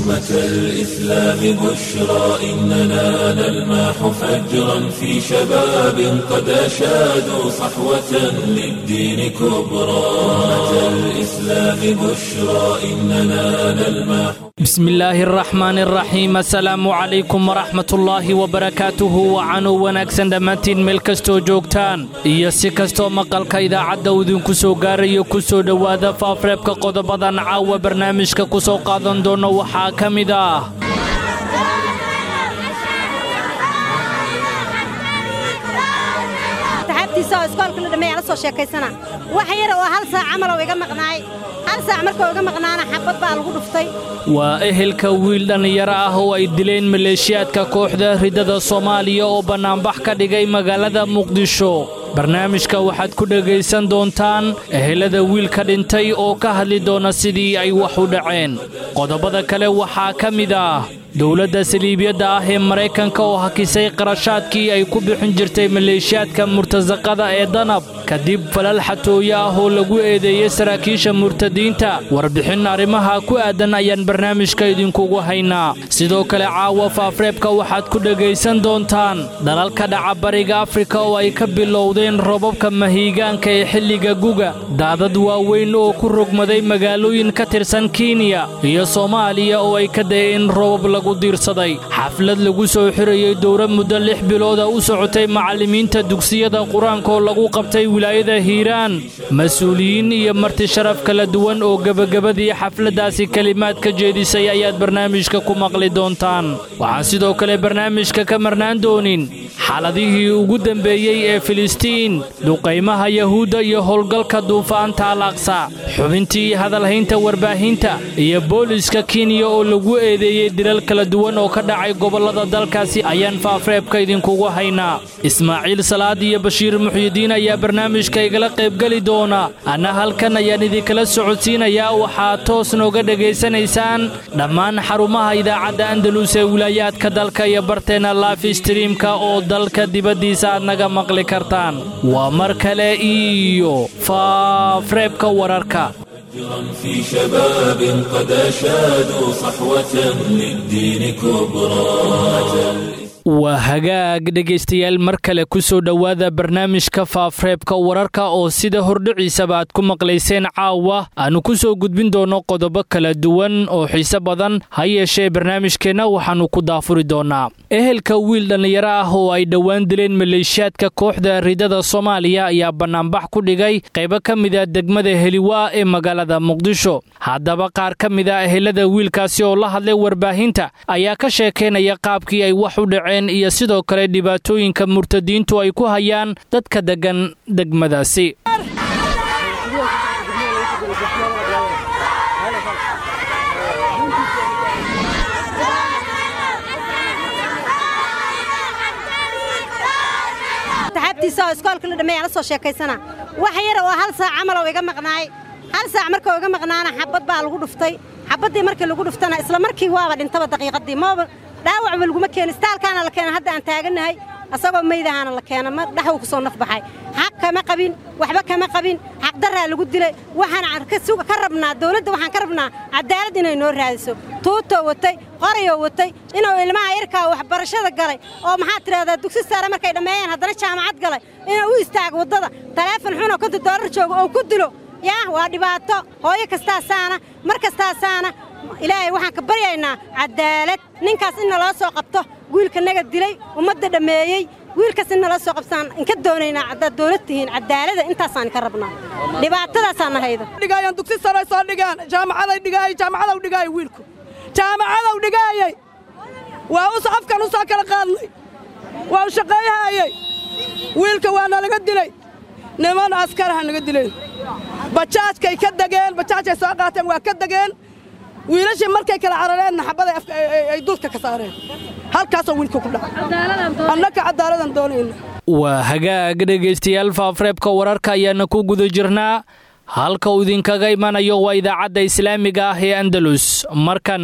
أمة الإسلام بشرى إننا نلمح فجرا في شباب قد أشادوا صحوة للدين كبرى أمة الإسلام بشرى إننا نلمح بسم الله الرحمن الرحيم السلام عليكم ورحمة الله وبركاته وcanuu wanaagsan dhammaantiin meel kastoo joogtaan iyo si kastoo maqalka idaacadda uu idinku soo gaarayo ku soo dhowaada faafreebka qodobadan caawa barnaamijka ku soo qaadan doono waxaa ka mid ah saxaabtiisa oo iskoolka la dhammeeya la soo sheekaysana wax yar oo hal saac camal oo iga maqnaay hal saac markoo iga maqnaana xabad baa lagu dhuftay waa ehelka wiil dhallinyaro ah oo ay dileen maleeshiyaadka kooxda riddada soomaaliya oo bannaanbax ka dhigay magaalada muqdisho barnaamijka waxaad ku dhegaysan doontaan ehelada wiilka dhintay oo ka hadli doona sidii ay wax u dhaceen qodobada kale waxaa ka mid ah dowladda saliibiyadda ah ee maraykanka oo hakisay qarashaadkii ay ku bixin jirtay maleeshiyaadka murtasaqada ee danab kadib falal xatooyo ah oo lagu eedeeyey saraakiisha murtadiinta warbixin arrimaha ku aadan ayaan barnaamijka idinkugu haynaa sidoo kale caawa faafreebka waxaad ku dhegaysan doontaan dalalka dhaca bariga afrika oo ay ka bilowdeen robabka mahiigaanka ee xilliga guga daadad waaweyn oo ku rogmaday magaalooyin ka tirsan kenya iyo soomaaliya oo ay ka dayeen robab lagu diirsaday xaflad lagu soo xirayey dowra muddo lix bilooda u socotay macallimiinta dugsiyada qur-aanka oo lagu qabtay wilaayada hiiraan mas-uuliyiin iyo marti sharaf kala duwan oo gebagabadii xafladdaasi kelimaad ka jeedisay ayaad barnaamijka ku maqli doontaan waxaan sidoo kale barnaamijka ka marnaan doonin xaaladihii ugu dembeeyey ee filistiin duqaymaha yahuudda iyo howlgalka duufaanta alaqsa xubintii hadalhaynta warbaahinta iyo booliska kenya oo lagu eedeeyey dilal kala duwan oo ka dhacay gobollada dalkaasi ayaan faafreebka idinkugu haynaa ismaaciil salaad iyo bashiir muxyidiin ayaa barnaamijka igala qaybgeli doona anna halkan ayaan idinkala socodsiinayaa waxaad toos nooga dhegaysanaysaan dhammaan xarumaha idaacadda andalus ee wilaayaadka dalka iyo barteenna life streamka oo dalka dibaddiisa aad naga maqli kartaan waa mar kale iyo faafreebka wararka في شباب قد أشادوا صحوة للدين كبرى waa hagaag dhegaystayaal mar kale ku soo dhowaada barnaamijka faafreebka wararka oo sida hordhiciisaba aad ku maqlayseen caawa aannu ku soo gudbin doonno qodobo kala duwan oo xiise badan ha yeeshee barnaamijkeenna waxaannu ku daafuri doonnaa ehelka wiil dhallinyaro ah oo ay dhowaan dileen maleeshiyaadka kooxda riddada soomaaliya ayaa bannaanbax ku dhigay qaybo ka mida degmada heliwaa ee magaalada muqdisho haddaba qaar ka mid a ehelada wiilkaasi oo la hadlay warbaahinta ayaa ka sheekaynaya qaabkii ay wax u dhaceen iyo sidoo kale dhibaatooyinka murtadiintu ay ku hayaan dadka deggan degmadaasi saxaabtiisa oo iskoolka la dhammeeya la soo sheekaysana wax yar oo hal saac camal oo iga maqnaay hal saac markoo iga maqnaana xabad baa lagu dhuftay xabaddii markii lagu dhuftana isla markii waaba dhintaba daqiiqaddii maba dhaawacba laguma keeni istaalkaana la keena hadda aan taagannahay asagoo maydahaana la keena ma dhaxuu ku soo naf baxay xaq kama qabin waxba kama qabin xaqdarraa lagu dilay waxaan ka rabnaa dawladda waxaan ka rabnaa cadaalad inay noo raadiso tuutoo watay qorayoo watay inuu ilmaha yarkaa waxbarashada galay oo maxaad tidhahdaa dugsi saare markay dhammeeyeen haddana jaamacad galay inuu u istaago waddada taleefon xunoo konta doolar joogo oo ku dilo yaah waa dhibaato hooyo kastaasaana mar kastaasaana ilaahay waxaan ka baryaynaa cadaalad ninkaas in naloo soo qabto wiilka naga dilay ummadda dhammeeyey wiilkaas in naloo soo qabtaan inka doonaynaa haddaad dawlad tihiin cadaalada intaasaan ka rabnaa dhibaatadaasaan haydo dhigaayan dugsi sare soo dhigaan jaamacaday dhigaayay jaamacadow dhigaayay wiilku jaamacadow dhigaayay waa us afkan u soo kala qaadnay waa u shaqeeyahaayey wiilka waa nalaga dilay niman askaraha naga dileen bajaajkay ka degeen bajaajkay soo qaateen waa ka degeen wiilashii markay kala carareen naxabaday ay dulka ka saareen halkaasoo wiilka ku dhacay annaka caddaaladan doonayna waa hagaag dhegaystayaal faafreebka wararka ayaana ku guda jirnaa halka uu idinkaga imanayo waa idaacadda islaamiga ah ee andalus markanna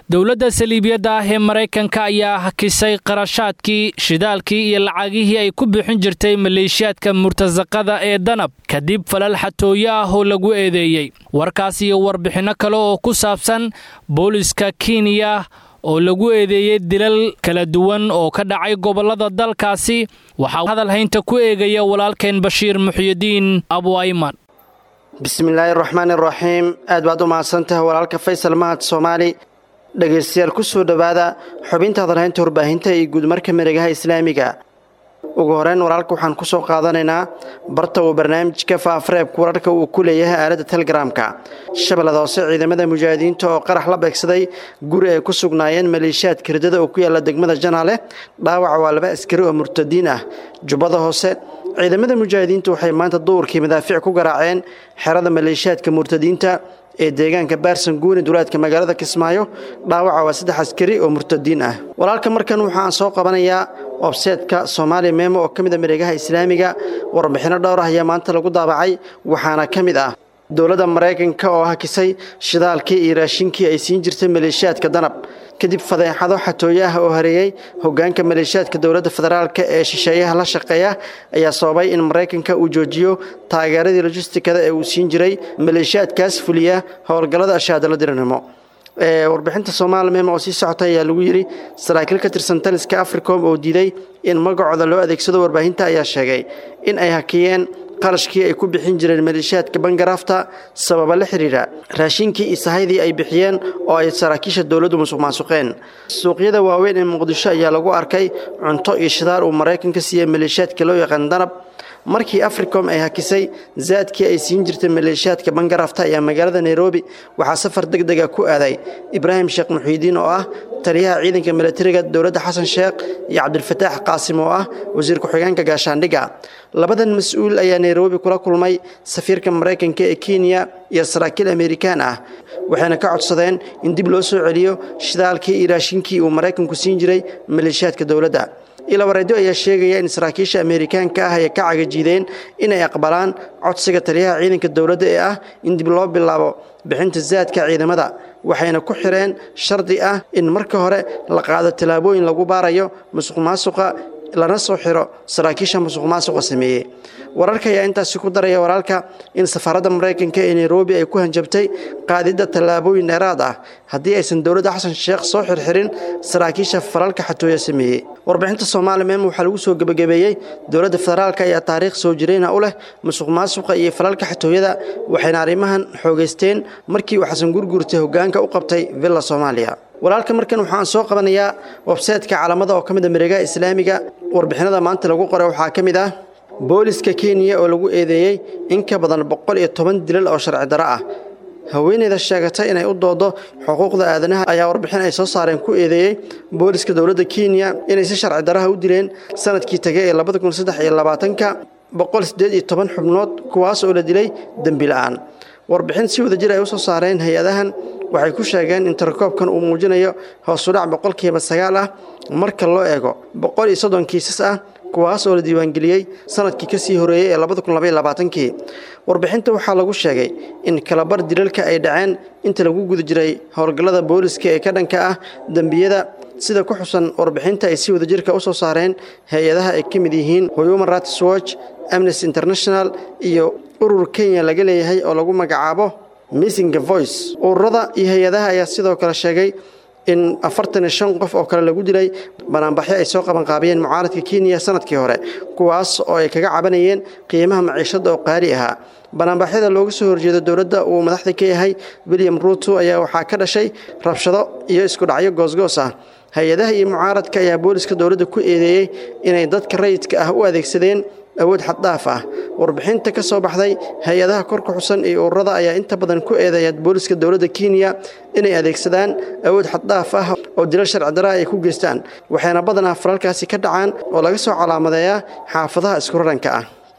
dowladda saliibiyadda ah ee maraykanka ayaa hakisay qarashaadkii shidaalkii iyo lacagihii ay ku bixin jirtay maleeshiyaadka murtasaqada ee danab kadib falal xatooyo ah oo lagu eedeeyey warkaas iyo warbixinno kale oo ku saabsan booliska kenya oo lagu eedeeyey dilal kala duwan oo ka dhacay gobollada dalkaasi waxaa hadal haynta ku eegaya walaalkeen bashiir muxyidiin abu ayman bismillaahi raxmaan iraxiim aad baad u mahadsantahay walaalka faysal mahad soomaali dhegaystayaal ku soo dhowaada xubinta hadalhaynta warbaahinta iyo guudmarka mareegaha islaamiga ugu horeyn walaalka waxaan ku soo qaadanaynaa barta uu barnaamijka faafareebka wararka uu ku leeyahay aaladda telegaraamka shabeellada hoose ciidamada mujaahidiinta oo qarax la beegsaday guri ay ku sugnaayeen maleeshiyaadka ridada oo ku yaalla degmada janaale dhaawaca waa laba askari oo murtadiin ah jubbada hoose ciidamada mujaahidiinta waxay maanta duurkii madaafiic ku garaaceen xerada maleeshiyaadka murtadiinta ee deegaanka baarsan guuni duleedka magaalada kismaayo dhaawaca waa saddex askari oo murtadiin ah walaalka markan waxaan soo qabanayaa webseetka soomaaliya meemo oo ka mid a mareegaha islaamiga warbixinno dhowr ah ayaa maanta lagu daabacay waxaana ka mid ah dowladda maraykanka oo hakisay shidaalkii iyo raashinkii ay siin jirtay maleeshiyaadka danab kadib fadeexado xatooyo ah oo hareeyey hogaanka maleeshiyaadka dowladda federaalk ee shisheeyaha la shaqeeya ayaa sababay in maraykanka uu joojiyo taageeradii lojistikada ee uu siin jiray maleeshiyaadkaas fuliya howlgallada ashaadala diranimo warbixinta soomaali mem oo sii socota ayaa lagu yidhi saraakiil ka tirsan taliska africom oo diiday in magacooda loo adeegsado warbaahinta ayaa sheegay in ay hakiyeen qarashkii ay ku bixin jireen maleeshiyaadka bangaraafta sababa la xidhiidha raashinkii iyo sahaydii ay bixiyeen oo ay saraakiisha dowladdu musuq maasuqeen suuqyada waaweyn ee muqdisho ayaa lagu arkay cunto iyo shidaar uu maraykanka siiyey maleeshiyaadka loo yaqaan danab markii africom ay hakisay zaadkii ay siin jirtay maleeshiyaadka bangaraafta ayaa magaalada nairobi waxaa safar deg dega ku aaday ibraahim sheekh muxiidiin oo ah taliyaha ciidanka milatariga dowladda xasan sheekh iyo cabdilfataax qaasim oo ah wasiir ku-xigeenka gaashaandhigga labadan mas-uul ayaa nairobi kula kulmay safiirka maraykanka ee kenya iyo saraakiil amerikaan ah waxayna ka codsadeen in dib loo soo celiyo shidaalkii iyo raashinkii uu maraykanku siin jiray maleeshiyaadka dowladda ilawareedyo ayaa sheegaya in saraakiisha ameerikaanka ah ay ka cagajiideen inay aqbalaan codsiga taliyaha ciidanka dowladda ee ah in dib loo bilaabo bixinta zaadka ciidamada waxayna ku xireen shardi ah in marka hore la qaado tallaabooyin lagu baarayo musuq maasuqa lana soo xiro saraakiisha musuq maasuqa sameeyey wararka ayaa intaasi ku daraya walaalka in safaaradda maraykanka ee nairobi ay ku hanjabtay qaadidda tallaabooyin dheeraad ah haddii aysan dowladda xasan sheekh soo xirxirin saraakiisha falalka xatooya sameeyey warbixinta soomaali mem waxaa lagu soo gebagabeeyey dowladda federaalk ayaa taariikh soo jirayna u leh musuq maasuqa iyo falalka xatooyada waxayna arrimahan xoogaysteen markii uu xasan gurgurtay hogaanka u qabtay villa soomaaliya walaalka markan waxaan soo qabanayaa websaytka caalamada oo ka mid a mareegaha islaamiga warbixinada maanta lagu qoray waxaa ka mid ah booliska kenya oo lagu eedeeyey in ka badan boqol iyo toban dilal oo sharci daro ah haweeneyda sheegatay inay u doodo xuquuqda aadanaha ayaa warbixin ay soo saareen ku eedeeyey booliska dowladda kenya inay si sharci daraha u dileen sanadkii tegay ee labada kun saddex iyo labaatanka boqol siddeed iyo toban xubnood kuwaas oo la dilay dembi la-aan warbixin si wadajir ay u soo saareen hay-adahan waxay ku sheegeen in tirakoobkan uu muujinayo hoosudhac boqolkiiba sagaal ah marka loo eego boqol iyo soddon kiisas ah kuwaas oo la diiwaangeliyey sanadkii ka sii horeeyey ee labada kun labaiyo labaatankii warbixinta waxaa lagu sheegay in kalabar dilalka ay dhaceen inta lagu guda jiray howlgallada booliska ee ka dhanka ah dembiyada sida ku xusan warbixinta ay si wadajirka u soo saareen hay-adaha ay ka mid yihiin human rights watch amnesty international iyo urur kenya laga leeyahay oo lagu magacaabo missinga voice ururada iyo hay-adaha ayaa sidoo kale sheegay in afartan iyo shan qof oo kale lagu dilay banaanbaxyo ay soo qabanqaabiyeen mucaaradka kenya sanadkii hore kuwaas oo ay kaga cabanayeen qiimaha maciishadda oo qaali ahaa banaanbaxyada looga soo horjeedo dowladda uu madaxda ka yahay william ruuto ayaa waxaa ka dhashay rabshado iyo isku dhacyo goosgoos ah hay-adaha iyo mucaaradka ayaa booliska dowladda ku eedeeyey inay dadka rayidka ah u adeegsadeen awood xaddhaaf ah warbixinta ka soo baxday hay-adaha korka xusan iyo ururada ayaa inta badan ku eedeeya booliska dowladda kenya inay adeegsadaan awood xaddhaaf ah oo dilal sharci daraa ay ku geystaan waxayna badanaa falalkaasi ka dhacaan oo laga soo calaamadeeyaa xaafadaha iskuraranka ah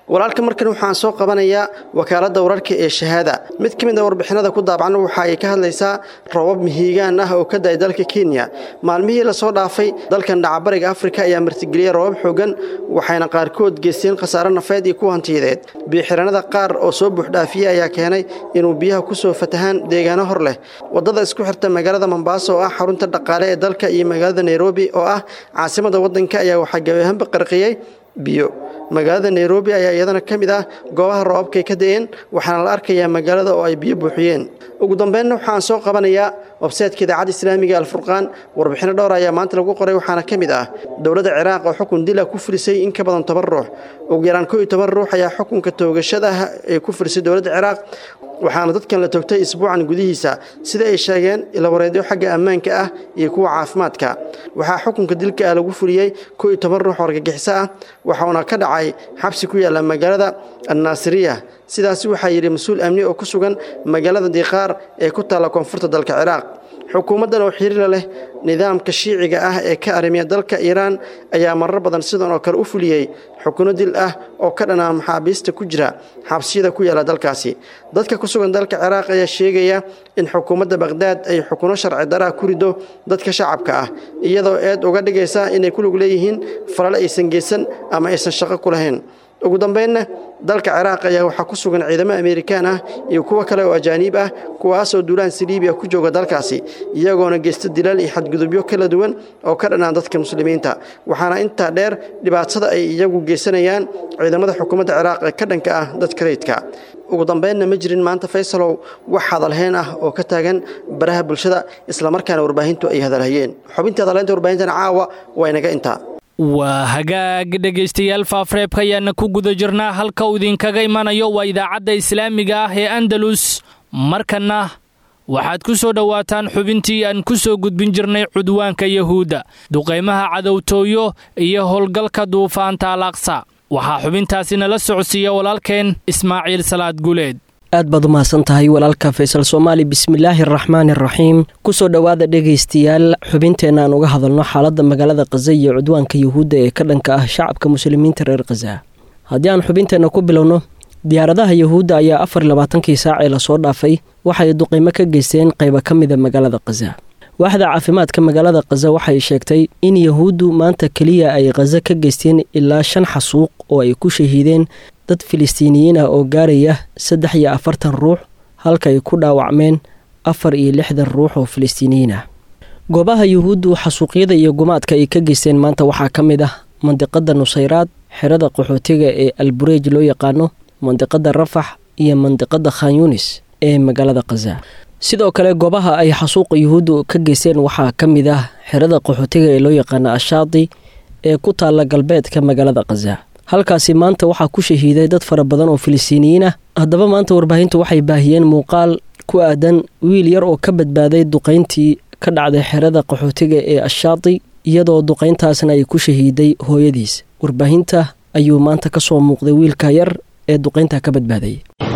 walaalka markan waxaan soo qabanayaa wakaaladda wararka ee shahaada mid ka mid a warbixinada ku daabacan waxa ay ka hadlaysaa roobab mihiigaan ah oo ka da-ay dalka kenya maalmihii lasoo dhaafay dalkan dhacabariga afrika ayaa martigeliyey roobab xoogan waxayna qaarkood geysteen khasaare nafeed iyo kuwa hantiyadeed biyoxiranada qaar oo soo buuxdhaafiyey ayaa keenay inuu biyaha kusoo fatahaan deegaano hor leh wadada isku xirta magaalada mombaaso oo ah xarunta dhaqaale ee dalka iyo magaalada nairobi oo ah caasimada wadanka ayaa waxaa gabahanba qarqiyey biyo magaalada nairobi ayaa iyadana ka mid ah goobaha roobabkay ka da-een waxaana la arkayaa magaalada oo ay biyo buuxiyeen ugu dambeynna waxaan soo qabanayaa websaytka idaacadda islaamiga alfurqaan warbixino dhowr ayaa maanta lagu qoray waxaana ka mid ah dowladda ciraaq oo xukun dila ku fulisay in ka badan toban ruux ugu yaraan koo iyo toban ruux ayaa xukunka toogashada ee ku fulisay dowladda ciraaq waxaana dadkan la togtay isbuucan gudihiisa sida ay sheegeen ilawareedyo xagga ammaanka ah iyo kuwa caafimaadka waxaa xukunka dilka ah lagu fuliyey koo iyo toban ruux oo argagixiso ah waxauna ka dhacay xabsi ku yaalla magaalada annaasiriya sidaasi waxaa yidhi mas-uul amni oo ku sugan magaalada diqaar ee ku taalla koonfurta dalka ciraaq xukuumaddan oo xiriira leh nidaamka shiiciga ah ee ka arrimiya dalka iiraan ayaa marar badan sidan oo kale u fuliyey xukuno dil ah oo ka dhanaa maxaabiista ku jira xabsiyada ku yaalla dalkaasi dadka ku sugan dalka ciraaq ayaa sheegaya in xukuumadda bakhdaad ay xukuno sharci daraa ku rido dadka shacabka ah iyadoo eed uga dhigaysa inay ku lug leeyihiin falale aysan geysan ama aysan shaqo ku lahayn ugu dambeynna dalka ciraaq ayaa waxaa ku sugan ciidamo amerikaan ah iyo kuwo kale oo ajaaniib ah kuwaasoo duulaan saliibiya ku jooga dalkaasi iyagoona geysta dilaal iyo xadgudubyo kala duwan oo ka dhanaan dadka muslimiinta waxaana intaa dheer dhibaatada ay iyagu geysanayaan ciidamada xukuumadda ciraaq ee ka dhanka ah dadka rayidka ugu dambeynna ma jirin maanta faysalow wax hadalhayn ah oo ka taagan baraha bulshada islamarkaana warbaahintu ay hadalhayeen xubintii hadalhaynta warbaahintan caawa waa inaga intaa waa hagaag dhegaystayaal faafreebka ayaana ku guda jirnaa halka uu idinkaga imanayo waa idaacadda islaamiga ah ee andalus markanna waxaad ku soo dhowaataan xubintii aan ku soo gudbin jirnay cudwaanka yahuudda duqaymaha cadowtooyo iyo howlgalka duufaanta alaqsa waxaa xubintaasi nala socodsiiya walaalkeen ismaaciil salaad guleed aad baad u mahadsan tahay walaalka faysal soomaali bismillaahi araxmaani araxiim kusoo dhowaada dhegaystayaal xubinteenna aan uga hadalno xaaladda magaalada khaza iyo cudwaanka yuhuudda ee ka dhanka ah shacabka muslimiinta reer khaza haddii aan xubinteenna ku bilowno diyaaradaha yuhuudda ayaa afar labaatankii saac ee lasoo dhaafay waxay duqaymo ka geysteen qayba ka mida magaalada khaza waaxda caafimaadka magaalada khaza waxay sheegtay in yahuuddu maanta keliya ay khaza ka geysteen ilaa shan xasuuq oo ay ku shahiideen dad filistiiniyiin ah oo gaaraya saddex iyo afartan ruux halka ay ku dhaawacmeen afar iyo lixdan ruux oo filistiiniyiin ah goobaha yuhuuddu xasuuqyada iyo gumaadka ay ka geysteen maanta waxaa ka mid ah mandiqada nusayraad xerada qaxootiga ee albureej loo yaqaano mandiqada rafax iyo mandiqada khan yunis ee magaalada khaza sidoo kale goobaha ay xasuuqa yuhuuddu ka geysteen waxaa ka mid ah xerada qaxootiga ee loo yaqaano ashaadi ee ku taalla galbeedka magaalada khaza halkaasi maanta waxaa ku shahiiday dad fara badan oo filistiiniyiin ah haddaba maanta warbaahintu waxay baahiyeen muuqaal ku aadan wiil yar oo ka badbaaday duqayntii ka dhacday xerada qaxootiga ee ashaadi iyadoo duqayntaasna ay ku shahiiday hooyadiis warbaahinta ayuu maanta ka soo muuqday wiilka yar ee duqaynta ka badbaaday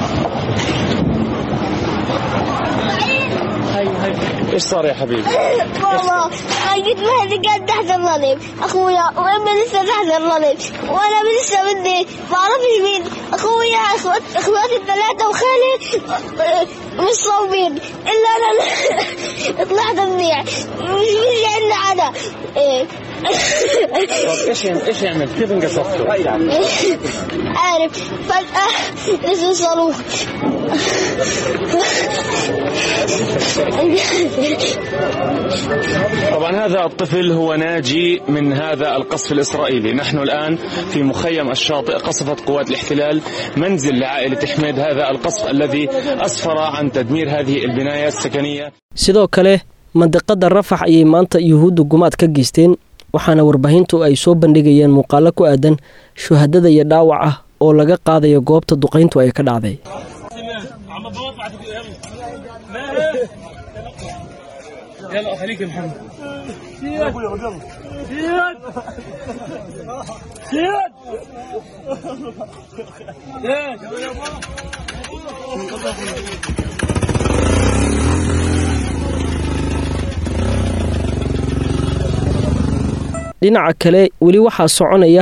ايش صار يا حبيبي؟ بابا خالد مهدي قاعد تحت الظلم اخويا وامي لسه تحت الظلم وانا لسه بدي ما اعرفش مين اخويا اخوات اخواتي الثلاثه وخالي مش صوبين الا انا طلعت منيح مش مش عندنا انا إيه. طب ايش ايش يعمل؟ كيف انقصفته؟ عارف فجأة نزل صاروخ طبعا هذا الطفل هو ناجي من هذا القصف الاسرائيلي، نحن الان في مخيم الشاطئ قصفت قوات الاحتلال منزل لعائله حميد هذا القصف الذي اسفر عن تدمير هذه البنايه السكنيه. sidoo kale mandiqada rafax ayay maanta yuhuuddu gumaad ka geysteen waxaana warbaahintu ay soo bandhigayeen muuqaalo ku aadan shuhadada iyo dhaawac ah oo laga qaadayo goobta duqayntu ay ka dhacday dhinaca kale weli waxaa soconaya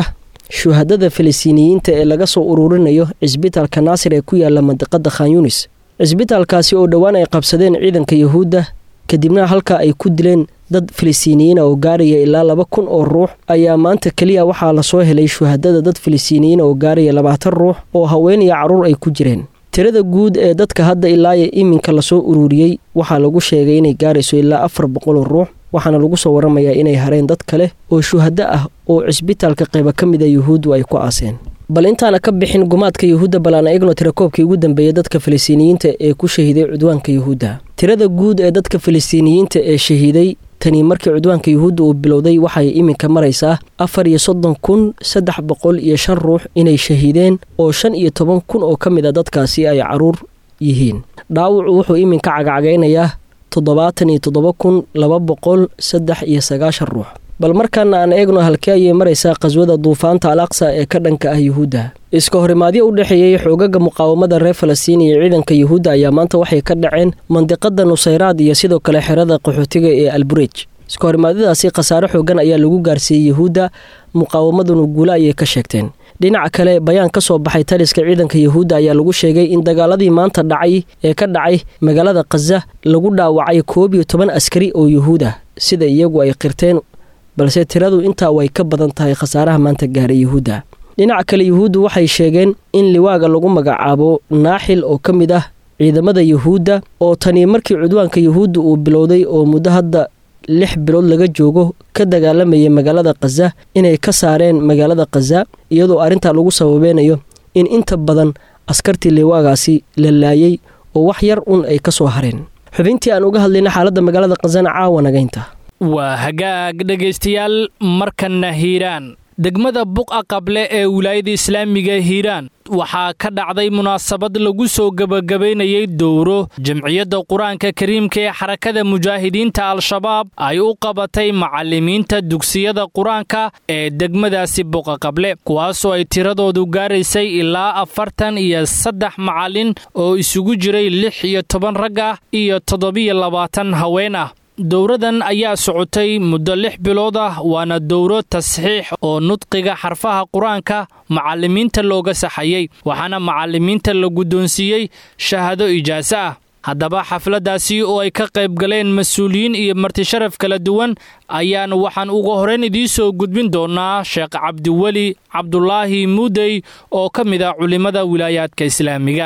shuhadada falastiiniyiinta ee laga soo ururinayo cisbitaalka naasir ee ku yaala mandiqada khan yunis cisbitaalkaasi oo dhowaan ay qabsadeen ciidanka yuhuudda kadibna halka ay ku dileen dad falastiiniyiina oo gaaraya ilaa laba kun oo ruux ayaa maanta keliya waxaa lasoo helay shuhadada dad falastiiniyiina oo gaaraya labaatan ruux oo haween iyo carruur ay ku jireen tirada guud ee dadka hadda ilaaya iminka lasoo ururiyey waxaa lagu sheegay inay gaarayso ilaa afar boqoloo ruux waxaana lagu soo waramayaa inay hareen dad kale oo shuhado ah oo cisbitaalka qayba ka mida yuhuuddu ay ku aaseen bal intaana ka bixin gumaadka yuhuudda balaana egno tirakoobkii ugu dambeeyay dadka falastiiniyiinta ee ku shahiiday cudwaanka yuhuudda tirada guud ee dadka falastiiniyiinta ee shahiiday tani markii cudwaanka yuhuudda uu bilowday waxay iminka maraysaa afar iyo soddon kun saddex boqol iyo shan ruux inay shahiideen oo shan iyo toban kun oo ka mid a dadkaasi ay caruur yihiin dhaawacu wuxuu iminka cagacagaynayaa toddobaatan iyo toddoba kun laba boqol saddex iyo sagaashan ruux bal markaana aan eegno halkee ayay maraysaa qaswada duufaanta al aqsa ee ka dhanka ah yuhuudda iska horimaadyo u dhexeeyey xoogaga muqaawamada reer falastiin iyo ciidanka yuhuudda ayaa maanta waxay ka dhaceen mandiqada nusayraad iyo sidoo kale xerada qaxootiga ee alburej iska horimaadyadaasi khasaare xoogan ayaa lagu gaarsiiyey yuhuudda muqaawamaduna guule ayay ka sheegteen dhinaca kale bayaan ka soo baxay taliska ciidanka yuhuudda ayaa lagu sheegay in dagaaladii maanta dhacay ee ka dhacay magaalada khaza lagu dhaawacay koob iyo toban askari oo yuhuud ah sida iyagu ay qirteen balse tiradu intaa way ka badan tahay khasaaraha maanta gaaray yuhuudda dhinaca kale yuhuuddu waxay sheegeen in liwaaga lagu magacaabo naaxil oo ka mid ah ciidamada yuhuudda oo tani markii cudwaanka yuhuudda uu bilowday oo muddo hadda lix bilood laga joogo ka dagaalamayay magaalada khaza inay ka saareen magaalada khaza iyadoo arrintaa lagu sababeynayo in inta badan askartii liwaagaasi la laayay oo wax yar un ay ka soo hareen xubintii aan uga hadlayna xaaladda magaalada khazana caawa nagaynta waa hagaag dhegaystayaal markanna hiiraan degmada buqa qable ee wilaayada islaamiga hiiraan waxaa ka dhacday munaasabad lagu soo gebagabaynayay dowro jamciyadda qur-aanka kariimka ee xarakada mujaahidiinta al-shabaab ay u qabatay macallimiinta dugsiyada qur-aanka ee degmadaasi buqa qable kuwaasoo ay tiradoodu gaaraysay ilaa afartan iyo saddex macallin oo isugu jiray lix iyo toban rag ah iyo toddobiyo labaatan haween ah dowradan ayaa socotay muddo lix bilood ah waana dowro tasxiix oo nudqiga xarfaha qur-aanka macallimiinta looga saxayey waxaana macallimiinta la guddoonsiiyey shahaado ijaaso ah haddaba xafladdaasi oo ay ka qayb galeen mas-uuliyiin iyo martisharaf kala duwan ayaan waxaan uga horeyn idiin soo gudbin doonaa sheekh cabdiweli cabdulaahi muudey oo ka mid ah culimmada wilaayaadka islaamiga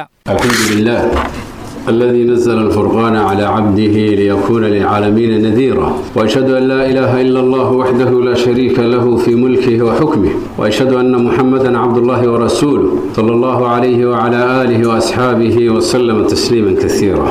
الذي نزل الفرقان على عبده ليكون للعالمين نذيرا واشهد ان لا اله الا الله وحده لا شريك له في ملكه وحكمه واشهد ان محمدا عبد الله ورسوله صلى الله عليه وعلى اله واصحابه وسلم تسليما كثيرا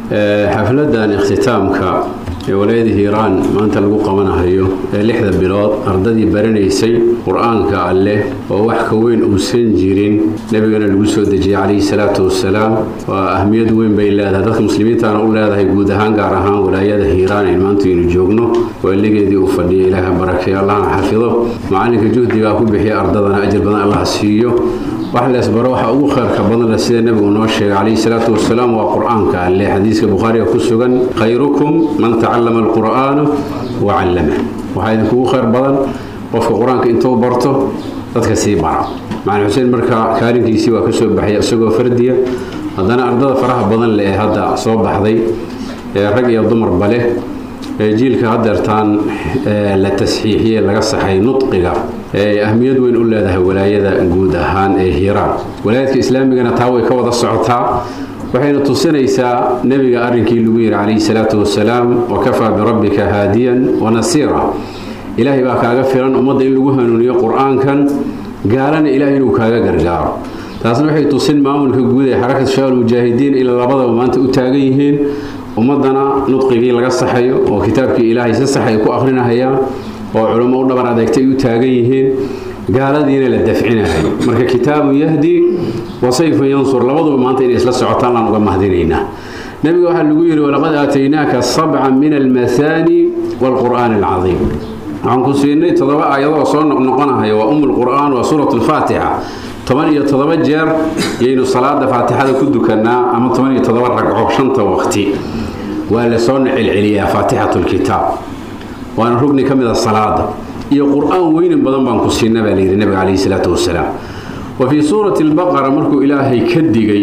xafladan ikhtitaamka ee walaayada hiiraan maanta lagu qabanahayo ee lixda bilood ardadii baranaysay qur-aanka alleh oo wax ka weyn uusan jirin nebigana lagu soo dejiyey calayhi salaatu wasalaam waa ahmiyad weyn bay leedahay dadka muslimiintana u leedahay guud ahaan gaar ahaan walaayada hiiraan in maanta aynu joogno waaligeedii uu fadhiyay ilaaha barakeeyo allahna xafido macalinka juhdigaa ku bixiya ardadana ajir badan allah siiyo wax leesbaro waxa ugu khayrka badanle sida nebigu noo sheegay calayhi salaatu wasalaam waa qur-aanka alle xadiiska bukhaariga ku sugan khayrukum man tacallama alqur'aana wa callama waxaa idinkugu khayr badan qofka qur-aanka intuu barto dadka sii bara macalin xuseen marka kaalinkiisii waa ka soo baxay isagoo fardiya haddana ardada faraha badan le ee hadda soo baxday ee rag iyo dumarba leh ee jiilka hadeertaan la tasxiixiyey laga saxay nudqiga ee ahmiyad weyn u leedahay walaayada guud ahaan ee hiiraan walaayadka islaamigana taa way ka wada socotaa waxayna tusinaysaa nebiga arrinkii lagu yidhi calayhi salaatu wasalaam wakafaa birabbika haadiyan wanasiira ilaahay baa kaaga filan ummadda in lagu hanuuniyo qur-aankan gaalana ilaahay inuu kaaga gargaaro taasna waxay tusin maamulka guud ee xarakat shabaab mujaahidiin ilaa labadaba maanta u taagan yihiin ummadana nudqigii laga saxayo oo kitaabkii ilaahay si sax ay ku akrinahayaan oo culummo u dhabar adeegtay ay u taagan yihiin gaaladiina la dafcinahay marka kitaabu yahdi wa sayfun yansur labaduba maanta inay isla socotaan laan uga mahdinaynaa nabiga waxaa lagu yidhi walaqad aataynaaka sabcan min almathani waalqur'aani alcadiim waxaan ku siinay toddoba aayadoo soo noqnoqonahaya waa umu lqur'aan waa suurat alfaatixa toban iyo toddoba jeer yaynu salaada faatixada ku dukanaa ama toban iyo toddoba ragco shanta waqti waa la soo celceliyaa faatixatu lkitaab waana rugni ka mid a salaada iyo qur-aan weynin badan baan ku siinna baa layidhi nabiga calayhi salaatu wasalaam wa fii suurati albaqara markuu ilaahay ka digay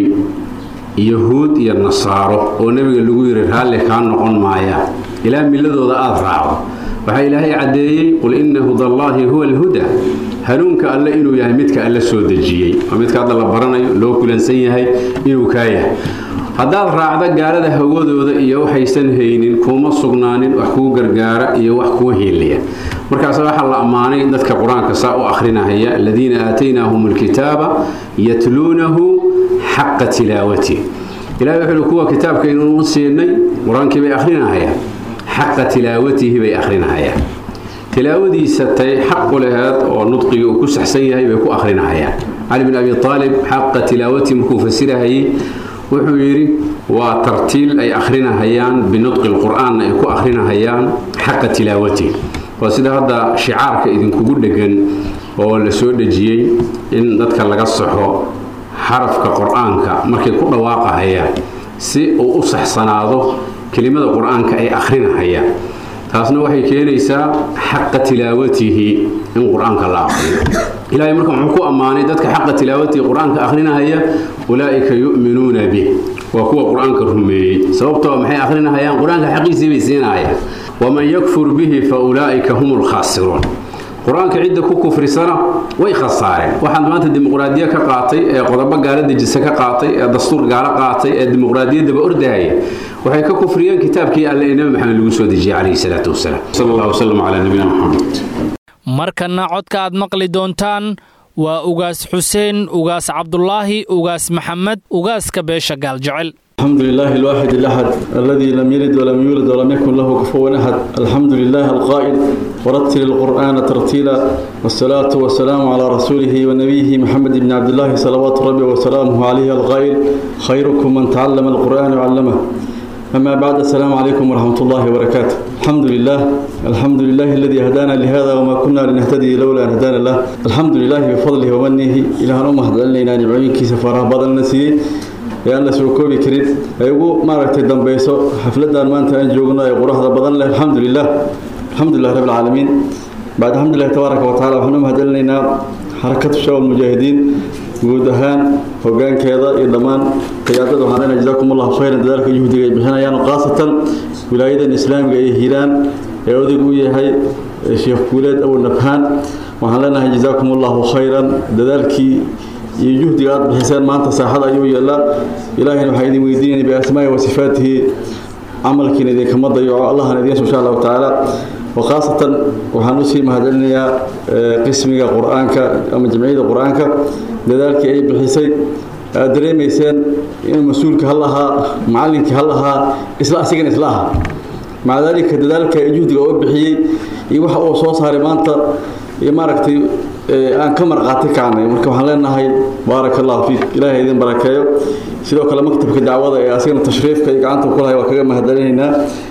yahuud iyo nasaaro oo nebiga lagu yidhi raalli kaa noqon maayaan ilaa milladooda aada raacdo waxaa ilaahay caddeeyey qul inna hudallaahi huwa alhuda hanuunka alle inuu yahay midka alle soo dejiyey oo midka hadda la baranayo loo kulansan yahay inuu kaa yahay haddaad raacda gaalada hawadooda iyo waxaysan haynin kuuma sugnaanin wax kuu gargaara iyo wax kuu hiiliya markaas waxaa la ammaanay dadka qur-aanka saa u akhrinahaya aladiina aataynaahum alkitaaba yatluunahu xaqa tilaawati ilahay wuxuu kuwa kitaabkaynu u siinay qur-aankii bay akhrinahayaan xaqa tilaawatihi bay akhrinahayaan tilaawadiisa tay xaq u laheed oo nudqigii uu ku saxsan yahay bay ku akhrinahayaan cali bin abi aalib xaqa tilaawatihi markuu fasirahayay wuxuu yidhi waa tartiil ay akhrinahayaan binudqi lqur'aanna ay ku akhrinahayaan xaqa tilaawatihi waa sida hadda shicaarka idinkugu dhegan oo la soo dhejiyey in dadka laga saxo xarafka qur-aanka markay ku dhawaaqahayaan si uu u saxsanaado kelimada qur-aanka ay akhrinahayaan taasna waxay keenaysaa xaqa tilaawatihi in qur-aanka la aqriyo ilaahay marka muxuu ku ammaanay dadka xaqa tilaawatihi qur-aanka akhrinahaya ulaa'ika yu'minuuna bih waa kuwa qur-aanka rumeeyey sababtoo maxay akhrinahayaan qur-aanka xaqiisii bay siinahayaan waman yakfur bihi fa ulaa'ika hum lkhaasiruun qur-aanka cidda ku kufrisana way khasaareen waxaan maanta dimuqraadiya ka qaatay ee qodobo gaalo dejisa ka qaatay ee dastuur gaalo qaatay ee dimuqraadiyaddaba ordahaya waxay ka kufriyeen kitaabkii alle ee nebi maxamed lagu soo dejiyey calayhi salaatu wasalaam sala allah wasalam calaa nabiyina maxamed markanna codka aad maqli doontaan waa ugaas xuseen ugaas cabdulaahi ugaas maxamed ugaaska beesha gaaljecel الحمد لله الواحد الأحد الذي لم يلد ولم يولد ولم يكن له كفوا أحد الحمد لله القائل ورتل القرآن ترتيلا والصلاة والسلام على رسوله ونبيه محمد بن عبد الله صلوات ربي وسلامه عليه القائل خيركم من تعلم القرآن وعلمه أما بعد السلام عليكم ورحمة الله وبركاته الحمد لله الحمد لله الذي هدانا لهذا وما كنا لنهتدي لولا أن هدانا الله الحمد لله بفضله ومنه إلى أن أمه لنا نعوينك سفاره بدل نسيه ee aan la soo koobi karin ay ugu maaragtay dambayso xafladan maanta aan joogno ee quruxda badan leh alxamdulilah alxamdulilah rabbi alcaalamiin bacd alxamdulilah tabaaraka wa taala waxaan u mahadcelinaynaa xarakatu shawal mujaahidiin guud ahaan hogaankeeda iyo dhammaan qiyaadada waxaan leenahay jazaakum allahu khayran dadaalka yuhdiga ay bixinayaan khaasatan wilaayadan islaamiga ee hiiraan ee odayg u yahay sheekh guuleed abu nabhaan waxaan leenahay jazaakum allahu khayran dadaalkii iyo juhdiga aad bixiseen maanta saaxada ayuu yeelaa ilaahayna waxaa idin weydiinaya biasmaa'i wa sifaatihi camalkiina idinkama dayaco allahana idiin insha allahu tacaala wakhaasatan waxaan usii mahadcelinayaa qismiga qur-aanka ama jamciyada qur-aanka dadaalkii ay bixisay aad dareemayseen inuu mas-uulka hal ahaa macallinkii hal ahaa isla asigana isla aha maca daalika dadaalka ee juhdiga oo bixiyey iyo waxa uu soo saaray maanta iyo maaragtay aan ka marqaati kacnay marka waxaan leenahay baaraka allahu fiik ilaahay idin barakeeyo sidoo kale maktabka dacwada ee asigana tashriifka iyo gacanta ku lahay waa kaga mahadcelinaynaa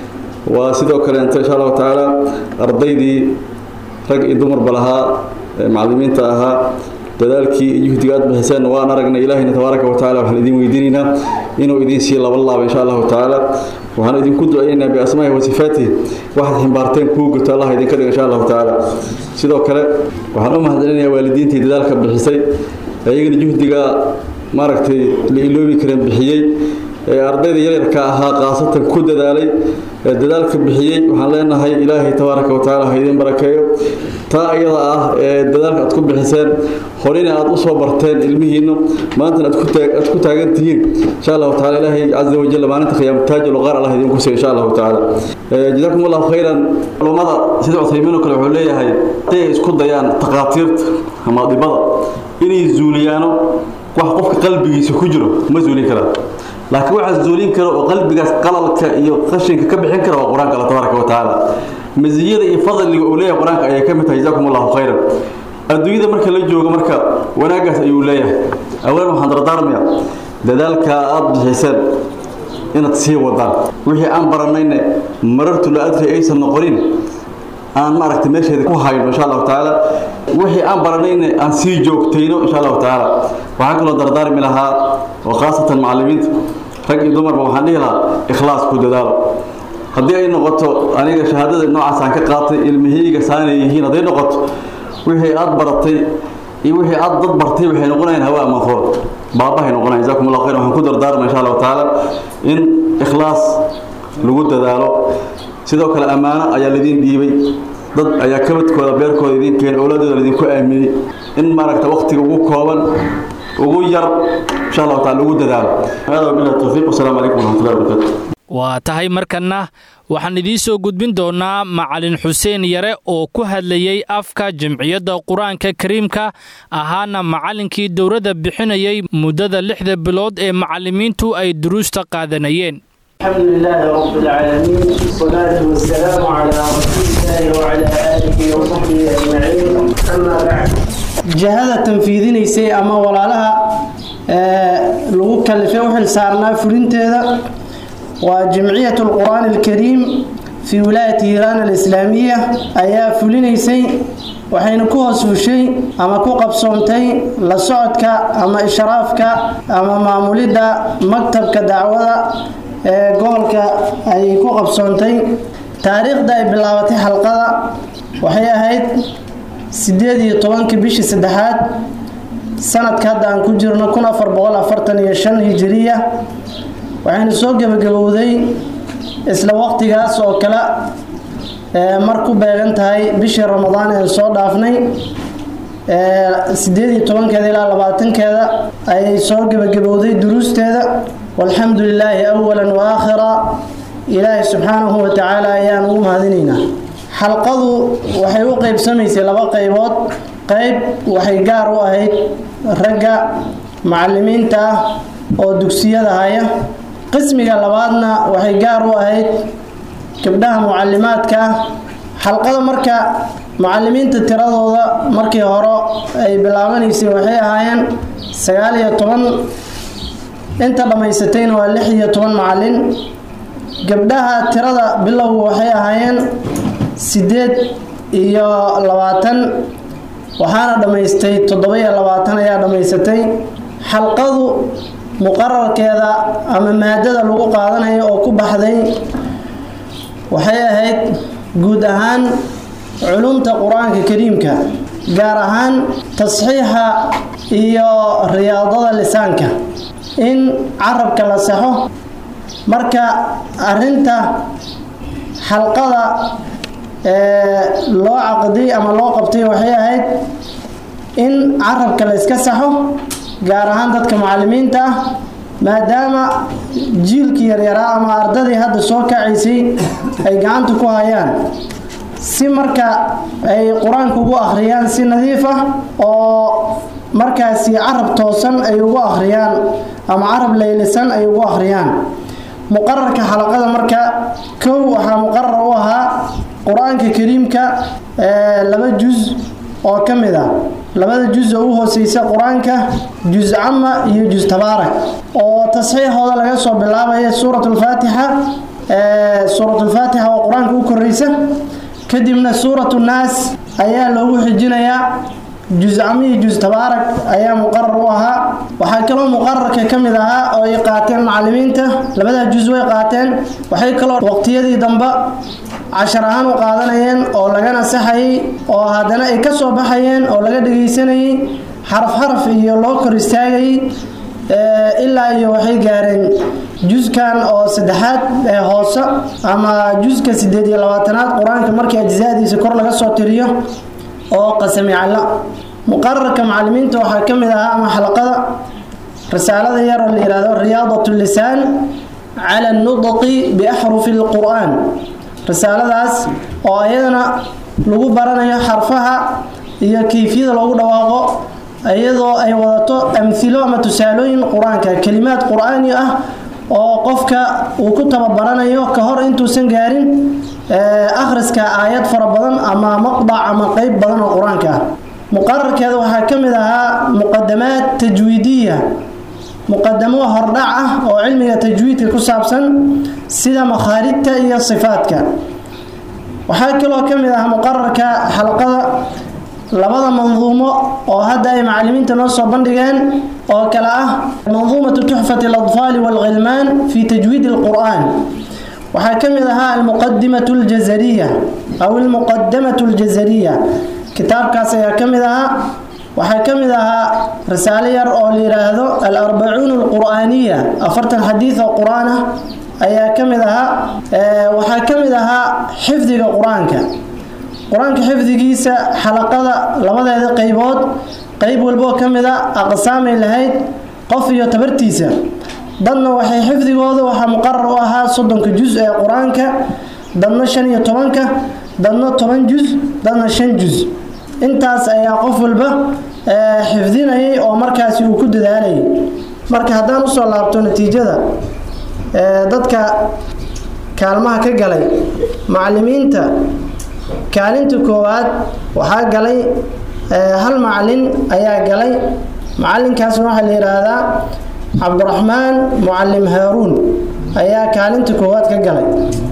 waa sidoo kaleenta insha allahu tacaala ardaydii rag iyo dumarba lahaa macallimiinta ahaa dadaalkii iyo juhdiga aad bixiseen waan aragnay ilaahayna tabaaraka wa tacaala waxaan idin weydiinaynaa inuu idin sii laba laaba insha allahu tacaala waxaan idinku ducaynaynaa biasmaahi wa sifaatihi waxaad ximbaarteen kuu guto allah idinka dhiga insha allahu tacaala sidoo kale waxaan u mahadcelinayaa waalidiintii dadaalka bixisay ayagana juhdiga maaragtay la iloobi karen bixiyey ee ardayda yaryarka ahaa khaasatan ku dadaalay ee dadaalka bixiyey waxaan leenahay ilaahay tabaaraka wa tacaala ha idin barakeeyo taa iyada ah ee dadaalka aad ku bixiseen horena aad u soo barteen ilmihiinna maantana aad ku taagan tihiin insha allahu taala ilaahay caza wajal maalinta qiyaama taajul qaar allah idinku siiyo insha allahu tacaala jazaakum allahu khayran culummada sida cuthaymiin oo kale wuxuu leeyahay haday ay isku dayaan takhaatiirta ama dhibada inay zuuliyaano wax qofka qalbigiisa ku jiro ma zuulin karaan laakiin waxaa zuulin kara oo qalbigaas qalalka iyo qashinka ka bixin kara waa qur-aanka alla tabaaraka wa tacaala maziyada iyo fadliga uu leeyahay qur-aanka ayay ka mid tahay jazaakum allahu khayran adduunyada marka la joogo marka wanaaggaas ayuu leeyahay awalan waxaan dardaarmayaa dadaalka aad bixiseen inaad sii wadaan wixii aan baranayna marartu la adri aysan noqonin aan maaragtay meesheeda ku hayno insha allahu tacaala wixii aan baranayna aan sii joogtayno insha allahu tacaala waxaan kaloo dardaarmi lahaa oo khaasatan macallimiinta rag iyo dumarba waxaan dhihi lahaa ikhlaas ku dadaalo haddii ay noqoto aniga shahaadada noocaas aan ka qaatay ilmihiyga saanay yihiin hadday noqoto wixii aad baratay iyo wixii aad dad bartay waxay noqonayaan hawaa mafool baabahay noqonayan jazakum allah khayr waxaan ku dardaarma insha allahu tacaala in ikhlaas lagu dadaalo sidoo kale ammaano ayaa laidiin dhiibay dad ayaa kabadkooda beerkooda idiin keenay owladooda laidinku aaminay in maaragta waqtiga ugu kooban ugu yar insha allahu taala lagu dadaalo hada wabillahi tawfiiq wasalaamu calaykum waraxmatullahi wabarakatu waa tahay markanna waxaan idiin soo gudbin doonnaa macalin xuseen yare oo ku hadlayey afka jamciyadda qur-aanka kariimka ahaana macallinkii dowladda bixinayay muddada lixda bilood ee macallimiintu ay duruusta qaadanayeen الحمد لله رب العالمين والصلاة والسلام على رسول الله وعلى آله وصحبه أجمعين أما بعد jihada tanfiidinaysay ama walaalaha lagu kalifay u xil saarnaa fulinteeda waa jamciyat alqur'aan alkariim fii wilaayati hiiraan alislaamiya ayaa fulinaysay waxayna ku hoos fushay ama ku qabsoontay la socodka ama ishraafka ama maamulidda maktabka dacwada ee gobolka ayay ku qabsoontay taariikhda ay bilaabatay xalqada waxay ahayd sideed iyo tobankii bishii saddexaad sanadka hadda aan ku jirno kun afar boqol afartan iyo shan hijiriya waxayna soo gebagabowday isla waqtigaas oo kale mar ku beegan tahay bishii ramadaan ee soo dhaafnay sideed iyo tobankeeda ilaa labaatankeeda ayay soo gebagabowday duruusteeda walxamdu lilaahi awalan wa aakhira ilaahay subxaanahu wa tacaala ayaan ugu mahadinaynaa xalqadu waxay u qeybsamaysay laba qaybood qayb waxay gaar u ahayd ragga macalimiinta ah oo dugsiyada haya qismiga labaadna waxay gaar u ahayd gabdhaha mucalimaadka ah xalqada marka mucalimiinta tiradooda markii hore ay bilaabanaysay waxay ahaayeen sagaal iyo toban inta dhammaysatayna waa lix iyo toban macalin gabdhaha tirada bilowga waxay ahaayeen sideed iyo labaatan waxaana dhammaystay toddoba-iyo labaatan ayaa dhammaysatay xalqadu muqararkeeda ama maadada lagu qaadanayo oo ku baxday waxay ahayd guud ahaan culumta qur-aanka kariimka gaar ahaan tasxiixa iyo riyaadada lisaanka in carabka la saxo marka arinta xalqada loo caqdiyey ama loo qabtay waxay ahayd in carabka la iska saxo gaar ahaan dadka mucalimiinta ah maadaama jiilkii yaryaraa ama ardadii hadda soo kacaysay ay gacanta ku hayaan si marka ay qur-aanka ugu akhriyaan si nadiif ah oo markaasi carab toosan ay ugu akhriyaan ama carab laylisan ay ugu akhriyaan muqararka xalaqada marka kow waxaa muqarar u ahaa qur-aanka kariimka laba juz oo ka mid ah labada juz oo u hooseysa qur-aanka juz cama iyo juz tabaarak oo tasxiixooda laga soo bilaabaya suurat lfaatixa suurat lfaatixa oo qur-aanka u koreysa kadibna suurat nnaas ayaa loogu xijinayaa juz cama iyo juz tabaarak ayaa muqarar u ahaa waxaa kaloo muqararka ka mid ahaa oo ay qaateen macalimiinta labadaa juz way qaateen waxay kaloo waqtiyadii dambe cashar ahaan u qaadanayeen oo laga nasaxayay oo haddana ay ka soo baxayeen oo laga dhagaysanayay xaraf xaraf iyo loo kor istaagayay ilaa iyo waxay gaareen juskan oo saddexaad ee hoose ama juska sideed iyo labaatanaad qur-aanka markii ajzaadiisa kor laga soo tiriyo oo qasami calla muqararka macalimiinta waxaa ka mid ahaa ama xalaqada risaalada yar oo la yihahdo riyaadat lisaan cala nudqi biaxrufi lqur'aan risaaladaas oo ayadana lagu baranayo xarfaha iyo kayfiyada loogu dhawaaqo iyadoo ay wadato amhilo ama tusaalooyin qur-aanka kelimaad qur-aani ah oo qofka uu ku tababaranayo ka hor intuusan gaarin akhriska aayad fara badan ama maqdac ama qeyb badan oo qur-aanka ah muqararkeeda waxaa ka mid ahaa muqadamaad tajwiidiya muqadamo hordhac ah oo cilmiga tajwiidka ku saabsan sida makhaarijta iyo sifaadka waxaa kaloo ka mid ah muqararka xalqada labada manduumo oo hadda ay macalimiinta noo soo bandhigeen oo kale ah manduumatu tuxfati aladfaali waalghilmaan fi tajwiid alqur'aan waxaa ka mid ahaa almuqadimatu aljazariya aw almuqadamatu aljazariya kitaabkaas ayaa ka mid ahaa waxaa ka mid ahaa risaalo yar oo la yidhaahdo alarbacuun alqur'aaniya afartan xadiid oo qur-aan ah ayaa ka mid ahaa waxaa ka mid ahaa xifdiga qur-aanka qur-aanka xifdigiisa xalaqada labadeeda qaybood qayb walboo ka mid a aqsaamay lahayd qof iyo tabartiisa dadna waxay xifdigooda waxaa muqarar u ahaa soddonka jus ee qur-aanka dadna shan iyo tobanka dadna toban jus dadna shan jus intaas ayaa qof walba xifdinayay oo markaasi uu ku dadaalayay marka haddaan usoo laabto natiijada dadka kaalmaha ka galay macalimiinta kaalinta koowaad waxaa galay hal macalin ayaa galay macalinkaasna waxaa la yidhaahdaa cabdiraxmaan mucalim haaruun ayaa kaalinta koowaad ka galay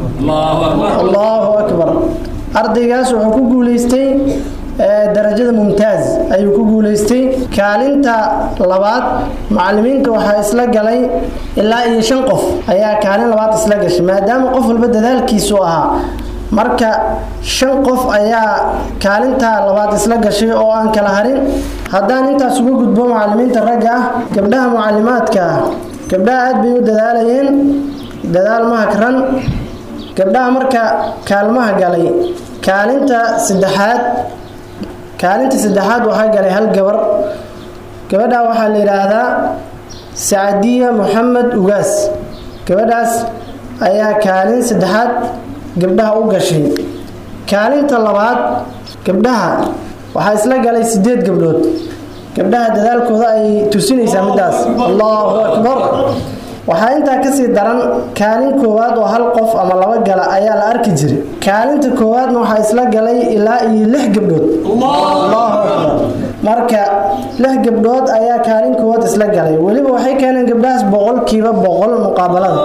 allahu akbar ardaygaas wuxuu ku guuleystay darajada mumtaaz ayuu ku guuleystay kaalinta labaad macalimiinta waxaa isla galay ilaa iyo shan qof ayaa kaalin labaad isla gashay maadaama qof walba dadaalkiisu ahaa marka shan qof ayaa kaalinta labaad isla gashay oo aan kala harin haddaan intaas uga gudbo macalimiinta ragga ah gabdhaha mucalimaadka ah gabdhaha aad bay u dadaalayeen dadaal mahakran gabdhaha marka kaalmaha galay kaalinta saddexaad kaalinta saddexaad waxaa galay hal gabar gabadha waxaa la yidhaahdaa sacadiya moxamed ugaas gabadhaas ayaa kaalin saddexaad gabdhaha u gashay kaalinta labaad gabdhaha waxaa isla galay sideed gabdhood gabdhaha dadaalkooda ay tusinaysaa midaas allahu akbar waxaa intaa kasii daran kaalin koowaad oo hal qof ama laba gala ayaa la arki jiray kaalinta koowaadna waxaa isla galay ilaa iyo lix gabdhood allahu akbar marka lix gabdhood ayaa kaalin koowaad isla galay weliba waxay keeneen gabdhahaas boqolkiiba boqol muqaabalada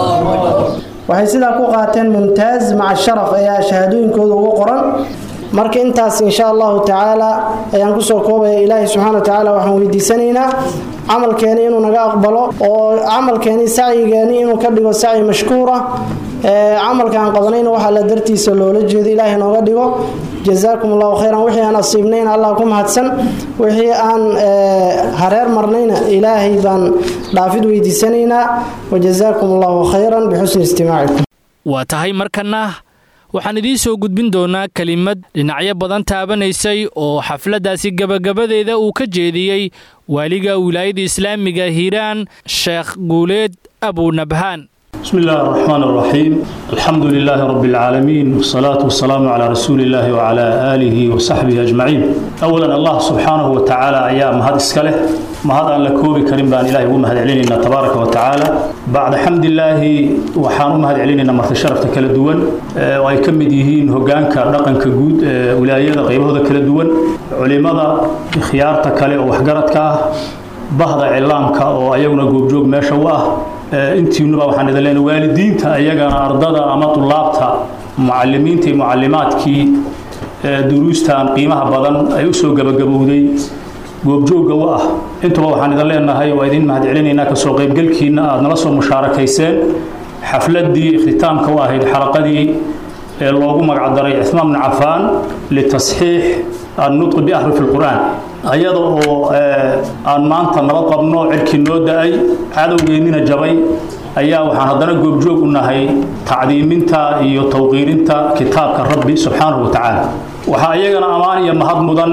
waxay sidaa ku qaateen mumtaaz maca sharaf ayaa shahaadooyinkooda ugu qoran marka intaas insha allahu tacaala ayaan kusoo koobaya ilaahay subxana wa tacaala waxaan weydiisanaynaa camalkeeni inuu naga aqbalo oo camalkeeni sacyigeeni inuu ka dhigo sacyi mashkuura camalka aan qabanayna waxaa la dartiisa loola jeedo ilaahay nooga dhigo jazaakum allahu khayran wixii aan asiibnayna allah ku mahadsan wixii aan hareer marnayna ilaahay baan dhaafid weydiisanaynaa wajazaakum allahu khayran bixusni istimaacikum waa tahay markana waxaan idiin soo gudbin doonaa kelimad dhinacyo badan taabanaysay oo xafladdaasi gebagabadeeda uu ka jeediyey waaliga wilaayada islaamiga hiiraan sheekh guuleed abunabhaan بسم الله الرحمن الرحيم الحمد لله رب العالمين والصلاة والسلام على رسول الله وعلى آله وصحبه أجمعين أولا الله سبحانه وتعالى أيام هذا إسكاله ما هذا أن لكوبي كريم بان إلهي ومهد علينا تبارك وتعالى بعد حمد الله وحان ومهد علينا مرت شرفت كلا دوان وأي كم ديهين هجانك رقم كجود ولاية غيبه هذا كلا دوان علماء خيارتك كلا وحجرتك bahda cilaamka oo ayaguna goobjoog meesha u ah intiinuba waxaan idin leenahay waalidiinta ayagana ardada ama tulaabta mucalimiinta iyo mucalimaadkii duruustan qiimaha badan ay u soo gabagabowday goobjoogga u ah intuba waxaan idin leenahay waa idin mahad celinaynaa kasoo qaybgelkiina aad nala soo mushaarakayseen xafladdii ikhtitaamka u ahayd xalaqadii ee loogu magacdaray cismaan bni cafaan litasxiix annutqi biaxrufi lqur'aan ayada oo aan maanta nabad qabno cirkii noo da-ay cadowgeennina jabay ayaa waxaan haddana goobjoog u nahay tacdiiminta iyo tawqiirinta kitaabka rabbi subxaanahu wa tacaala waxaa iyagana ammaan iyo mahad mudan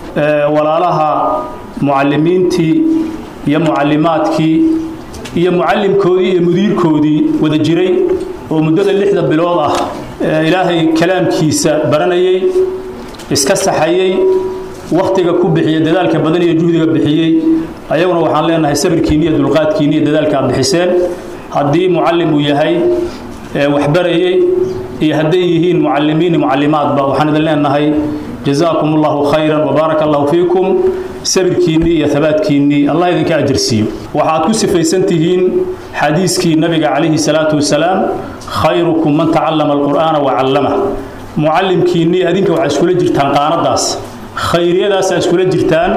walaalaha mucalimiintii iyo mucalimaadkii iyo mucalimkoodii iyo mudiirkoodii wada jiray oo muddada lixda bilood ah ilaahay kalaamkiisa baranayay iska saxayay waktiga ku bixiyey dadaalka badan iyo juhdiga bixiyey ayaguna waxaan leenahay sabirkiini iyo dulqaadkiini iyo dadaalka aad bixiseen haddii mucallim uu yahay waxbarayey iyo hadday yihiin mucalimiin mucalimaadba waxaan idin leenahay jazaakum allahu khayran wabaaraka allahu fiikum sabirkiinnii iyo habaadkiinnii allah idinka ajirsiiyo waxaad ku sifaysan tihiin xadiiskii nabiga calayhi salaatu wasalaam khayrukum man tacallama alqur'aana wa callamah mucallimkiinnii adinka waxaa iskula jirtaan qaanadaas khayriyadaasaa iskula jirtaan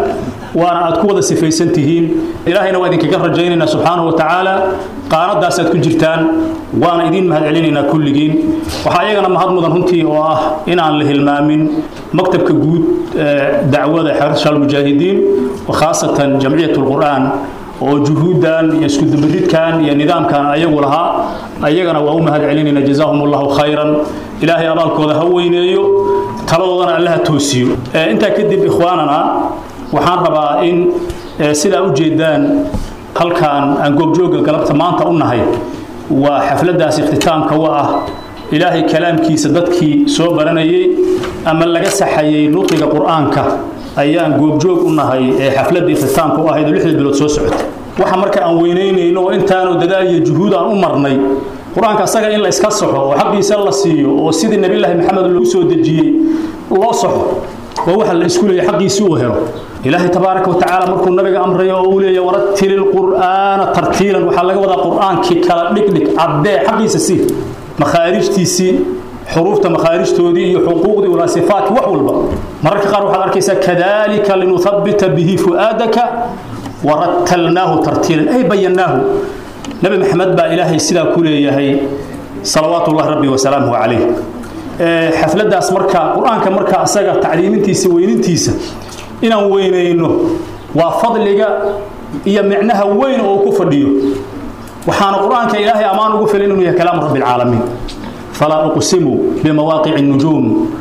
waana aad ku wada sifaysan tihiin ilaahayna waa idinkaga rajaynaynaa subxaanahu wa tacaala qaanadaasaad ku jirtaan waana idiin mahad celinaynaa kulligiin waxaa iyagana mahad mudan runtii oo ah inaan la hilmaamin maktabka guud ee dacwada xersha almujaahidiin khaasatan jamciyat lqur'aan oo juhuuddan iyo iskudubaridkan iyo nidaamkan ayagu lahaa ayagana waa u mahad celinayna jazaahum allahu khayran ilaahay abaalkooda ha weyneeyo taladoodana allaha toosiyo intaa kadib ikhwaanana waxaan rabaa in sidaa u jeedaan halkaan aan goobjooga galabta maanta u nahay waa xafladdaas ikhtitaamka u ah ilaahay kalaamkiisa dadkii soo baranayay ama laga saxayay nuqiga qur'aanka ayaan goobjoog u nahay ee xafladda ikhtitaamka u ahayd oo lixda bilood soo socotay waxa marka aan weynaynayno oo intaanu dadaal iyo juhuud aan u marnay qur-aanka asaga in la iska saxo oo xaqiisa la siiyo oo sidii nabiyullaahi maxamed loogu soo dejiyey loo saxo waa waxa la isku leeyahay xaqiisi uu helo ilaahay tabaaraka watacaala markuu nabiga amrayo oo uu leeyahay waratili lqur'aana tartiilan waxaa laga wadaa qur'aankii kala dhigdhig caddee xaqiisa sii makhaarijtiisii xuruufta makhaarijtoodii iyo xuquuqdii walaa sifaadki wax walba mararka qaar waxaad arkaysaa kadalika linuhabbita bihi fu'aadaka warattalnaahu tartiilan ay bayannaahu nabi maxamed baa ilaahay sidaa ku leeyahay salawaatu ullahi rabbi wasalaamuhu calayh xafladdaas marka qur-aanka marka asaga tacliimintiisa weynintiisa inaan weynayno waa fadliga iyo micnaha weyn oo uu ku fadhiyo waxaana qur-aanka ilaahay ammaan ugu filan inuu yahay kalaamu rabbi alcaalamiin falaa uqsimu bimawaaqici الnujuum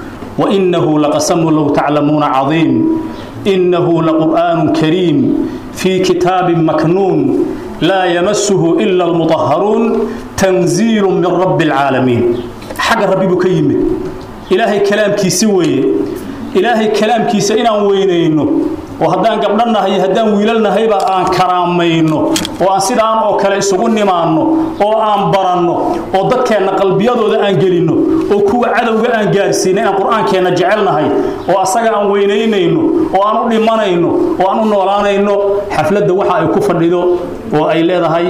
وإنه لقسم لو تعلمون عظيم إنه لقرآن كريم في كتاب مكنون لا يمسه إلا المطهرون تنزيل من رب العالمين حق ربي بكيمه إلهي كلام كيسوي إلهي كلام كيس إنا وينينه وهدان قبلنا هي هدان ويلنا هيبا آن كرامينو وآن سيدان أو كلا يسوغن نمانو أو آن برانو أو دكينا قلبيادو دا آن جلينو أو كو عدو آن جارسين إنا قرآن كينا جعلنا هاي وأساق آن وينينينو وآن لمانينو وآن نولانينو حفلة وحا أي كفر لدو وأي ليدا هاي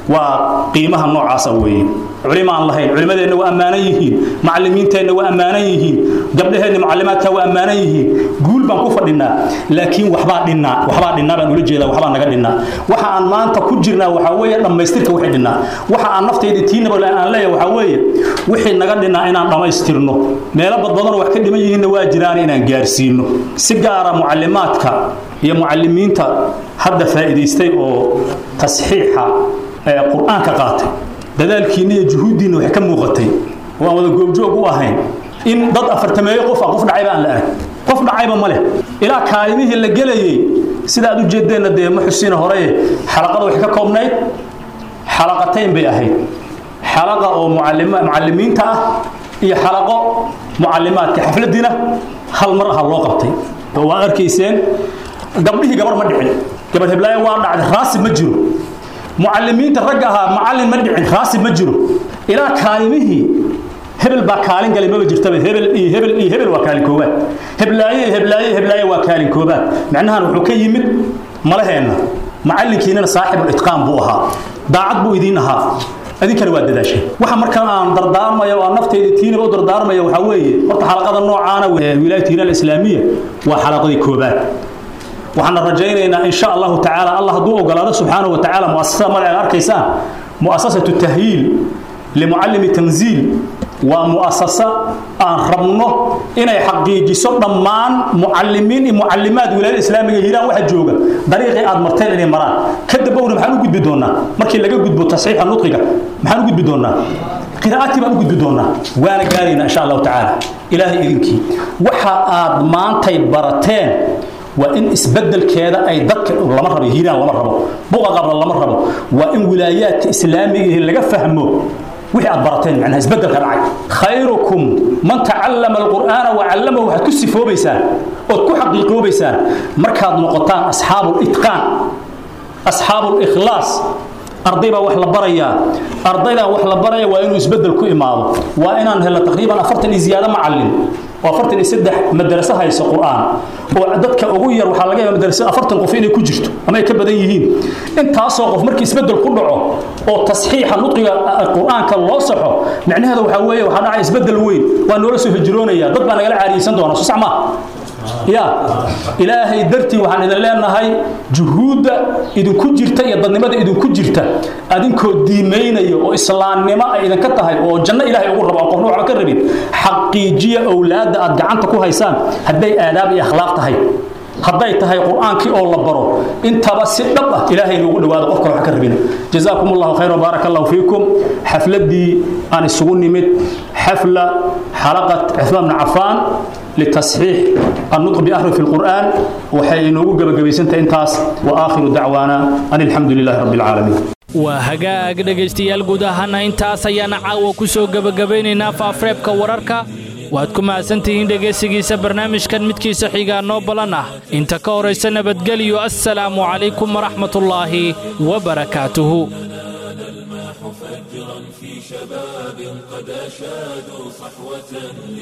وقيمها النوع عصوي علماء الله علماء وأمانة يهين معلمين تينا وأمانة يهين قبلها معلمات وأمانة يهين قول بان كفر لنا لكن waxbaa dhinnaa waxbaa dhinnaa baan ula jeedaa waxbaa naga dhinnaa waxa aan maanta ku jirnaa waxaa weeye dhammaystirka wixii dhinnaa waxa aan naftayda tiinaba aan leeyahay waxaa weeye wixii naga dhinnaa inaan dhammaystirno meelo badbadanoo wax ka dhiman yihiinna waa jiraan inaan gaarsiino si gaara mucallimaadka iyo mucallimiinta hadda faa'iidaystay oo tasxiixa ee qur-aanka qaatay dadaalkiinna iyo juhuuddiinna wax ka muuqatay oo aan wada goobjoog u ahayn in dad afartameeyo qof ah qof dhacayba aan la arag qof dhacayba ma leh ilaa kaalimihii la gelayay sida aad u jeedeenna dee ma xusiina horeye xalaqada waxay ka koobnayd xalaqatayn bay ahayd xalaqa oo mucallimiinta ah iyo xalaqo mucallimaadka xafladiina hal mar aha loo qabtay oo waa arkayseen gabdhihii gabar ma dhicin gabar heblaayo waa dhacday raasib ma jiro mucallimiinta ragga ahaa macallin ma dhicin raasib ma jiro ilaa kaalimihii hebel baa kaalin galay maba jirtaba hebel iyo hebel iyo hebel waa kaalin koobaad heblaaye heblaaye heblaaye waa kaalin koobaad macnahan wuxuu ka yimid malaheenna macallinkiinana saaxibul itqaan buu ahaa daacad buu idiin ahaa adinkana waa dadaashay waxa markaan aan dardaarmayo oo aan nafteyda tiinaba u dardaarmayo waxaa weeye horta xalaqada noocaana wilaayat hiiraan islaamiya waa xalaqadii koobaad waxaana rajaynaynaa in sha allahu tacaala allah hadduu ogolaado subxaanahu wa tacaala muasasada magaceeda arkaysaan muasasatu tahyiil limucallimi tanziil waa mu'asasa aan rabno inay xaqiijiso dhammaan mucallimiin iyo mucallimaad wilaayada islaamiga hiiraan waxa jooga dariiqii aad marteen inay maraan kadib owna maxaan u gudbi doonaa markii laga gudbo tasxiixa nudqiga maxaan u gudbi doonaa qiraa'atii baan u gudbi doonaa waana gaaraynaa insha allahu tacaala ilaahay idinkii waxa aad maantay barateen waa in isbedelkeeda ay dadka lama rabo hiiraan lama rabo buqa qabla lama rabo waa in wilaayaadka islaamiga laga fahmo wixii aad barateen macnaha isbedelka dhacay khayrukum man tacallama alqur'aana wacallamahu waxaad ku sifoobaysaan ood ku xaqiiqoobaysaan markaad noqotaan asxaabu litqaan asxaabu likhlaas arday baa wax la barayaa ardaydan wax la baraya waa inuu isbedel ku imaado waa inaan helno taqriiban afartan iyo ziyaado macallin oo afartan iyo saddex madaraso hayso qur'aan oo dadka ugu yar waxaa laga yaaba madarasada afartan qof inay ku jirto ama ay ka badan yihiin intaasoo qof markii isbedel ku dhaco oo tasxiixa nudqiga qur'aanka loo saxo macnaheeda waxaa weeye waxaa dhacay isbedel weyn waa noola soo hijroonaya dad baa nagala caariyeysan doona soo sax maa ya ilaahay dartii waxaan idin leenahay juhuudda idinku jirta iyo dadnimada idinku jirta adinkoo diimaynaya oo islaamnimo ay idinka tahay oo janno ilaahay ugu rabo qofna waxba ka rabin xaqiijiya owlaadda aad gacanta ku haysaan hadday aadaab iyo akhlaaq tahay hadday tahay qur'aankii oo la baro intaba si dhab ah ilaahay loogu dhawaado qofka wax ka rabina jazaakum allahu khayr wabaarak allahu fiikum xafladdii aan isugu nimid xafla xalaqat cuthmaan bn cafaan litasxiix النطق بأحرف القرآن وحي نوغو غبغبيسنتا انتاس وآخر دعوانا أن الحمد لله رب العالمين waa hagaag dhegaystayaal guud ahaana intaas ayaana caawa ku soo gebagabaynaynaa faafreebka wararka waad ku mahadsantihiin dhegaysigiisa barnaamijkan midkiisa xigaa noo balan ah inta ka horaysa nabadgelyo assalaamu calaykum waraxmatullaahi wabarakaatuhu فجرا في شباب قد أشادوا صحوة